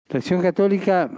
La acción católica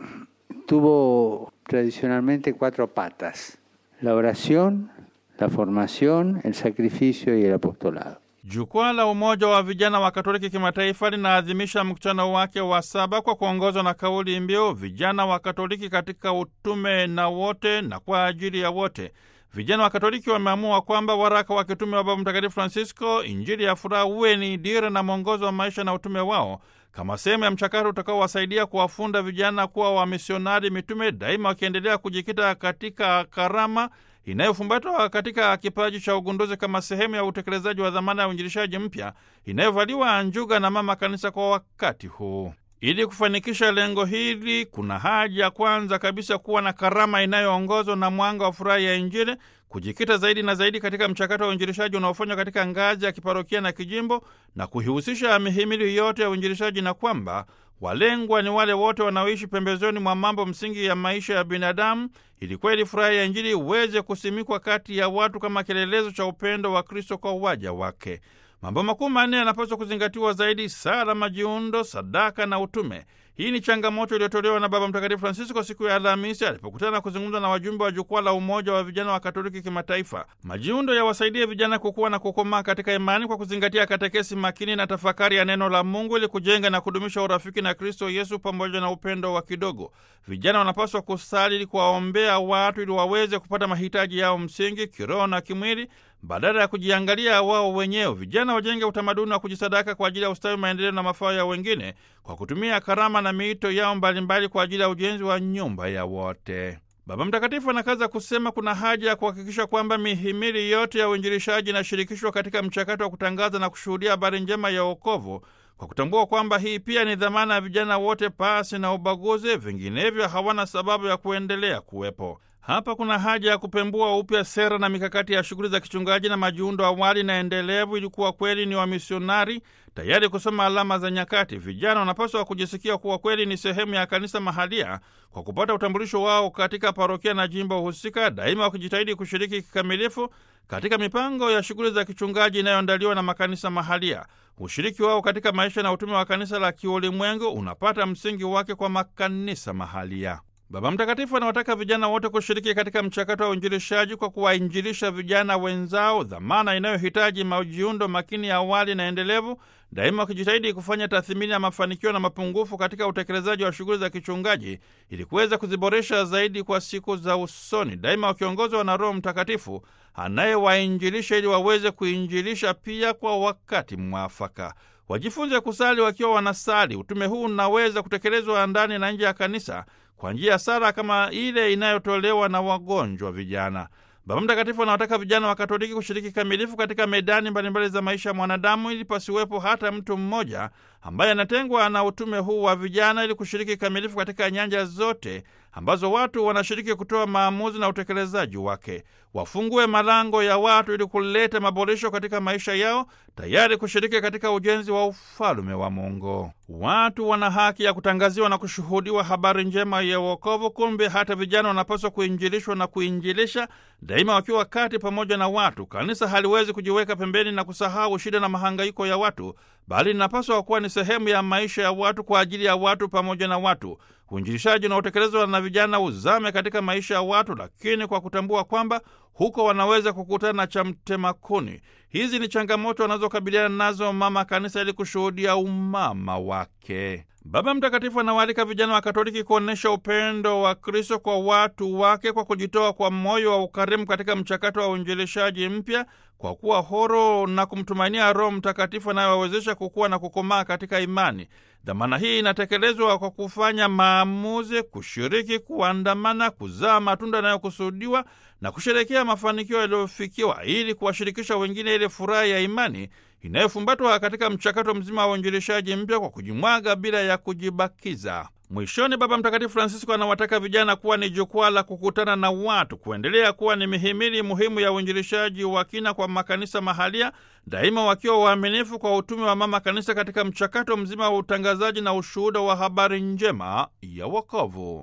tuvo tradicionalmente cuatro patas, la oración, la formación, el sacrificio y el apostolado. Jukwaa la Umoja wa Vijana wa Katoliki Kimataifa linaadhimisha mkutano wake wa saba kwa kuongozwa na kauli mbiu vijana wa Katoliki katika utume na wote na kwa ajili ya wote. Vijana wa Katoliki wameamua kwamba waraka wa kitume wa Baba Mtakatifu Francisco, Injili ya furaha, uwe ni dira na mwongozo wa maisha na utume wao kama sehemu ya mchakato utakaowasaidia kuwafunda vijana kuwa wamisionari mitume, daima wakiendelea kujikita katika karama inayofumbatwa katika kipaji cha ugunduzi kama sehemu ya utekelezaji wa dhamana ya uinjilishaji mpya inayovaliwa njuga na Mama Kanisa kwa wakati huu. Ili kufanikisha lengo hili, kuna haja kwanza kabisa kuwa na karama inayoongozwa na mwanga wa furaha ya Injili, kujikita zaidi na zaidi katika mchakato wa uinjilishaji unaofanywa katika ngazi ya kiparokia na kijimbo, na kuihusisha mihimili yote ya uinjilishaji, na kwamba walengwa ni wale wote wanaoishi pembezoni mwa mambo msingi ya maisha ya binadamu, ili kweli furaha ya Injili iweze kusimikwa kati ya watu kama kielelezo cha upendo wa Kristo kwa waja wake. Mambo makuu manne yanapaswa kuzingatiwa zaidi: sala, majiundo, sadaka na utume. Hii ni changamoto iliyotolewa na Baba Mtakatifu Francisco siku ya Alhamisi alipokutana kuzungumza na wajumbe wa jukwaa la Umoja wa Vijana wa Katoliki Kimataifa. Majiundo yawasaidie vijana kukuwa na kukomaa katika imani kwa kuzingatia katekesi makini na tafakari ya neno la Mungu ili kujenga na kudumisha urafiki na Kristo Yesu pamoja na upendo wa kidogo. Vijana wanapaswa kusali ili kuwaombea watu ili waweze kupata mahitaji yao msingi kiroho na kimwili badala ya kujiangalia wao wenyewe. Vijana wajenge utamaduni wa kujisadaka kwa ajili ya ustawi, maendeleo na mafao ya wengine kwa kutumia karama na miito yao mbalimbali kwa ajili ya ujenzi wa nyumba ya wote. Baba Mtakatifu anakaza kusema kuna haja ya kuhakikisha kwamba mihimili yote ya uinjilishaji inashirikishwa katika mchakato wa kutangaza na kushuhudia habari njema ya wokovu kwa kutambua kwamba hii pia ni dhamana ya vijana wote pasi na ubaguzi, vinginevyo hawana sababu ya kuendelea kuwepo. Hapa kuna haja ya kupembua upya sera na mikakati ya shughuli za kichungaji na majiundo awali na endelevu, ili kuwa kweli ni wamisionari tayari kusoma alama za nyakati. Vijana wanapaswa kujisikia kuwa kweli ni sehemu ya kanisa mahalia kwa kupata utambulisho wao katika parokia na jimbo husika, daima wakijitahidi kushiriki kikamilifu katika mipango ya shughuli za kichungaji inayoandaliwa na makanisa mahalia. Ushiriki wao katika maisha na utume wa kanisa la kiulimwengu unapata msingi wake kwa makanisa mahalia. Baba Mtakatifu anawataka vijana wote kushiriki katika mchakato wa uinjilishaji kwa kuwainjilisha vijana wenzao, dhamana inayohitaji majiundo makini ya awali na endelevu, daima wakijitahidi kufanya tathmini ya mafanikio na mapungufu katika utekelezaji wa shughuli za kichungaji ili kuweza kuziboresha zaidi kwa siku za usoni, daima wakiongozwa na Roho Mtakatifu anayewainjilisha ili waweze kuinjilisha pia kwa wakati mwafaka. Wajifunze kusali wakiwa wanasali. Utume huu unaweza kutekelezwa ndani na nje ya kanisa kwa njia ya sala kama ile inayotolewa na wagonjwa vijana. Baba Mtakatifu anawataka vijana wa Katoliki kushiriki kamilifu katika medani mbalimbali za maisha ya mwanadamu, ili pasiwepo hata mtu mmoja ambaye anatengwa na utume huu wa vijana, ili kushiriki kamilifu katika nyanja zote ambazo watu wanashiriki kutoa maamuzi na utekelezaji wake. Wafungue malango ya watu ili kuleta maboresho katika maisha yao, tayari kushiriki katika ujenzi wa ufalume wa Mungu. Watu wana haki ya kutangaziwa na kushuhudiwa habari njema ya wokovu. Kumbe hata vijana wanapaswa kuinjilishwa na kuinjilisha, daima wakiwa kati pamoja na watu. Kanisa haliwezi kujiweka pembeni na kusahau shida na mahangaiko ya watu, bali linapaswa kuwa ni sehemu ya maisha ya watu kwa ajili ya watu pamoja na watu. Uinjilishaji unaotekelezwa na vijana uzame katika maisha ya watu, lakini kwa kutambua kwamba huko wanaweza kukutana na cha mtema kuni. Hizi ni changamoto wanazokabiliana nazo mama kanisa ili kushuhudia umama wake. Baba Mtakatifu anawaalika vijana wa Katoliki kuonyesha upendo wa Kristo kwa watu wake kwa kujitoa kwa moyo wa ukarimu katika mchakato wa uinjilishaji mpya, kwa kuwa horo na kumtumainia Roho Mtakatifu anayewawezesha kukua na kukomaa katika imani. Dhamana hii inatekelezwa kwa kufanya maamuzi, kushiriki, kuandamana, kuzaa matunda yanayokusudiwa na kusherekea mafanikio yaliyofikiwa, ili kuwashirikisha wengine ile furaha ya imani inayofumbatwa katika mchakato mzima wa uinjilishaji mpya kwa kujimwaga bila ya kujibakiza. Mwishoni, Baba Mtakatifu Francisco anawataka vijana kuwa ni jukwaa la kukutana na watu, kuendelea kuwa ni mihimili muhimu ya uinjilishaji wa kina kwa makanisa mahalia, daima wakiwa waaminifu kwa utume wa mama kanisa katika mchakato mzima wa utangazaji na ushuhuda wa habari njema ya wokovu.